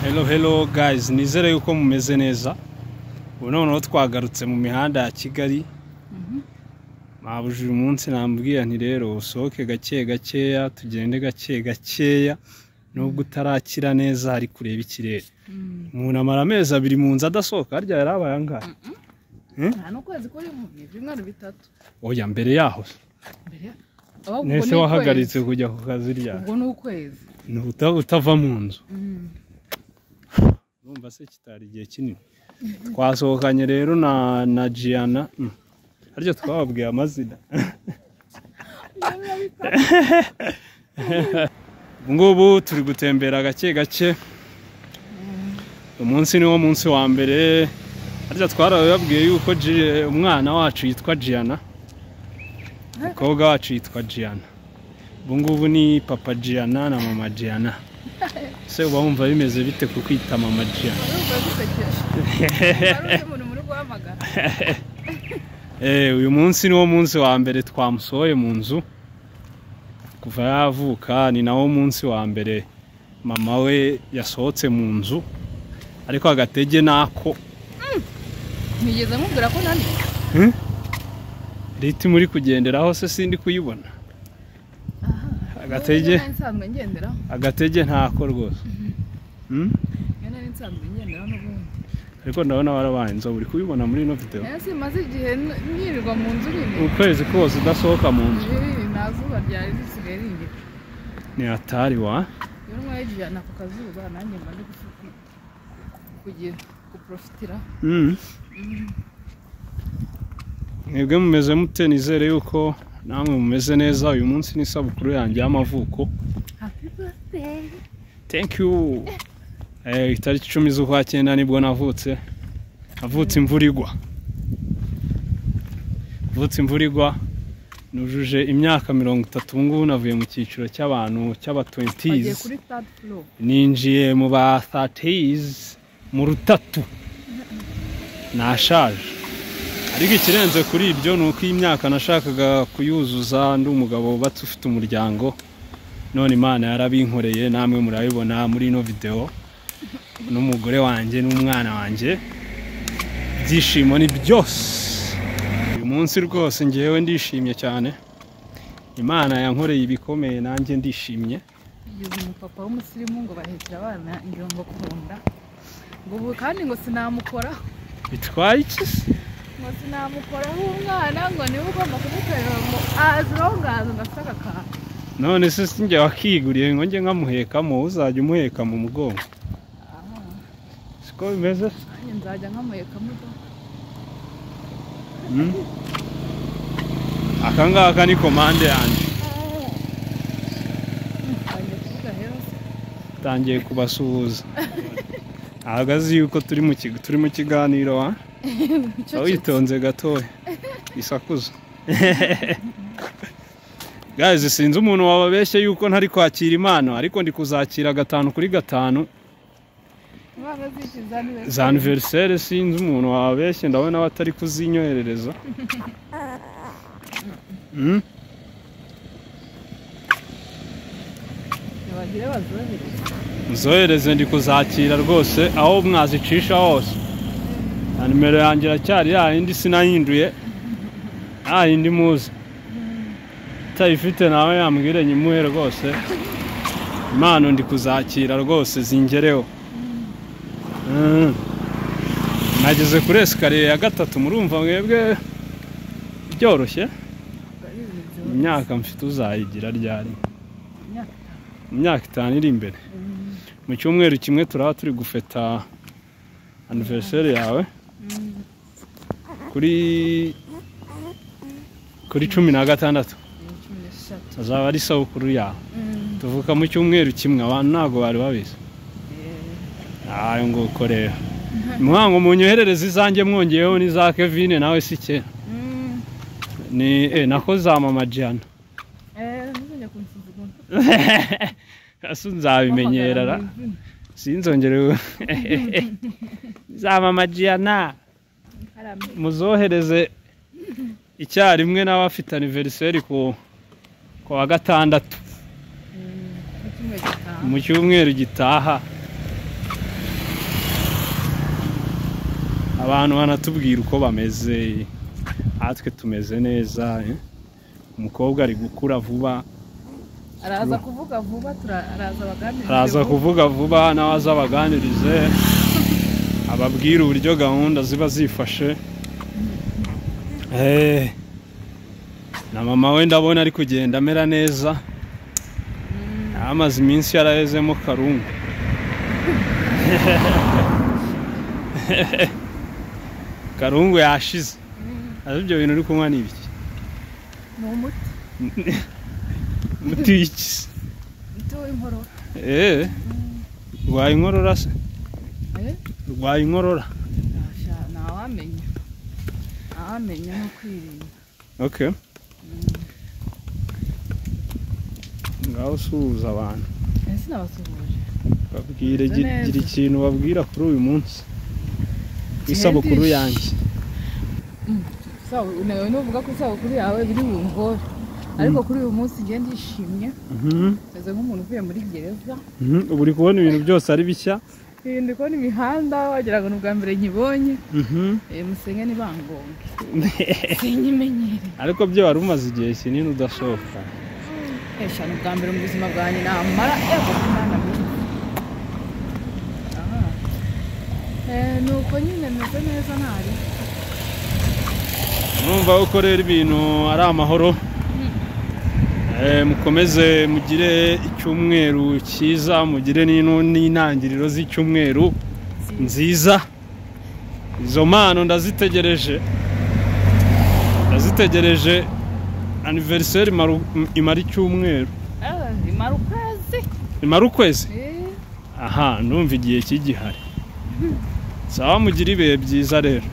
Hello hello guys nizere yuko mumeze neza ubu noneho twagarutse mu mihanda ya kigali mabuja uyu munsi nambwira nti rero usohoke gake gakeya tugende gake gakeya nubwo utarakira neza ari kureba ikirere umuntu amara amezi abiri mu nzu adasohoka harya yari abaye angahe nta n'ukwezi kurimo ni ibyumweru bitatu oya mbere yaho mbere ya- ahubwo ubwo nese ni wahagaritse kujya ku kazi ukwezi. ryari ubwo ni ukwezi Ni uta- utava mu nzu Mm. urumva se kitari igihe kinini twasohokanye rero na na Gianna mm. harya twababwiye amazina ubu ngubu turi gutembera gake gake umunsi ni wo munsi wa mbere harya twarababwiye yuko Gi- umwana wacu yitwa Gianna umukobwa wacu yitwa Gianna ubu ngubu ni papa Gianna na mama Gianna ese uba wumva bimeze bite ku kwita mama Gianna urumva gusekeje hari undi muntu muri guhamagara Eh, uyu munsi ni wo munsi wa mbere twamusohoye mu nzu kuva yavuka ni nawo munsi wa mbere mama we yasohotse mu nzu ariko agatege nako ntigeze mubwira ko nani riti muri kugenderaho se sindi kuyibona agatege Iyo nari nsanzwe ngenderaho agatege ntako rwose Hmm? iyo nari nsanzwe ngenderaho n'ubundi ariko ndabona warabaye inzobe uri kubibona muri ino video rero simaze igihe n- nirirwa mu nzu nyine ukwezi kose udasohoka mu nzu Ibi nta zuba ryari risigaye ringira ni hatari wa iyo ntwaye jana ku kazuba nanjye mba ndi gufu- kugira guporofitira Mm. mwebwe mumeze mute nizere yuko namwe mumeze neza uyu munsi ni isabukuru yanjye y'amavuko happy birthday thank you eh, itariki icumi z'ukwa cyenda nibwo navutse navutse imvura igwa navutse imvura igwa nujuje imyaka mirongo itatu ubu ngubu navuye mu cyiciro cy'abantu bagiye cy'abatwentizi kuri third floor ninjiye mu ba thirties mu rutatu nashaje ariko ikirenze kuri ibyo ni uko iyi myaka nashakaga kuyuzuza ndi umugabo wubatse ufite umuryango none imana yarabinkoreye namwe murabibona muri ino video n'umugore wanjye n'umwana wanjye ibyishimo ni byose uyu munsi rwose ngewe ndishimye cyane imana yankoreye ibikomeye nanjye ndishimye Yigeze umupapa w'umusirimu ngo bahekera abana ingira ngo kunda ngo ubu kandi ngo sinamukora bitwaye iki se ngo sinamukoraho umwana ngo niwe ugomba kumukorera ngo azirongaze ngo afite agakantu none se si njye wakiguriye ngo njye nkamuhekamo uzajya umuheka mu mugongo siko bimeze nanjye nzajya nkamuhekamo ubwo Mm. aka ngaka ni komande yanjye agiye kuvuga rero se tangiye kubasuhuza ahagaze yuko turi mu kigo turi mu kiganiro wa icyo aho kintu witonze gatoya isakuza guys sinzi umuntu wababeshye yuko ntari kwakira impano ariko ndi kuzakira gatanu kuri gatanu imana zikiza niwe za aniveriseri sinzi umuntu wabeshye ndabona batari kuzinyoherereza Mm? ntibagire bazohereze muzohereze ndi kuzakira rwose aho mwazicisha hose na nimero yanjye iracyari ya yindi sinahinduye nta yindi muzi utayifite nawe yambwire nyimuhe rwose impano ndi kuzakira rwose zingereho Mm. nageze kuri esikariye ya gatatu murumva mwebwe byoroshye ngo ari ibintu byoroshye. imyaka mfite uzayigira ryari Imyaka mu myaka itanu iri imbere Mm. mu cyumweru kimwe turaba turi gufeta aniveriseri yawe Mm. kuri kuri cumi na gatandatu ni cumi n'eshatu azaba ari isabukuru yawe Mm. tuvuka mu cyumweru kimwe abantu ntabwo bari babizi Eh, ayo nguko rero mwango munyoherereze izanjye mwongeyeho n'iza kevine nawe si kera mm. ni eh, nako za mama jana Eh, ntuzongere kunsuzugura. ese nzabimenyera ra Wampamagara mu izina. sinzongere za mama jana Hari amwe. muzohereze icyarimwe n'abafite aniveriseri ku ku wa gatandatu Mm, mu mu cyumweru gitaha. cyumweru gitaha abantu banatubwira uko bameze natwe tumeze neza eh. umukobwa ari gukura vuba araza kuvuga vuba tura- araza baganiriza araza kuvuga vuba nawe aza abaganirize ababwire uburyo gahunda ziba zifashe Eh, na mama we ndabona ari kugenda amera neza amaze iminsi yarahezemo karungu karungu yashize ariko ibyo bintu uri kunywa ni ibiki ni umuti umuti w'iki se? umuti w'inkorora Eh, urwaye inkorora se Eh, urwaye inkorora sha, ntawamenya ntawamenya no kwirinda okay ngaho usuhuza abantu ese nabasuhuje babwire Bimeze gira neza. gira ikintu babwira kuri uyu munsi w'isabukuru Ihendishe. yanjye Sabu- nawe nuvuga ko isabukuru yawe biri bungore ariko kuri uyu munsi njye ndishimye Mhm, meze nk'umuntu uvuye muri gereza mhm. ubu uri kubona ibintu byose ari bishya Iyi ndi kubona imihanda wagira ngo ni ubwa mbere nyibonye Mhm. Eh, musenge ntibangonge sinyimenyere ariko byo wari umaze igihe kinini udasohoka eshanu bwa mbere mu buzima bwanjye namara ego imana mwiza Aha. Eh, ni uko nyine meze neza ntari numva ko rero ibintu ari amahoro Eh, mukomeze mugire icyumweru cyiza mugire n'ino- n'intangiriro z'icyumweru nziza izo mpano ndazitegereje ndazitegereje aniveriseri imara- imara icyumweru Eh, imara ukwezi imara ukwezi Eh, aha ndumva igihe kigihari sawa mugire ibihe byiza rero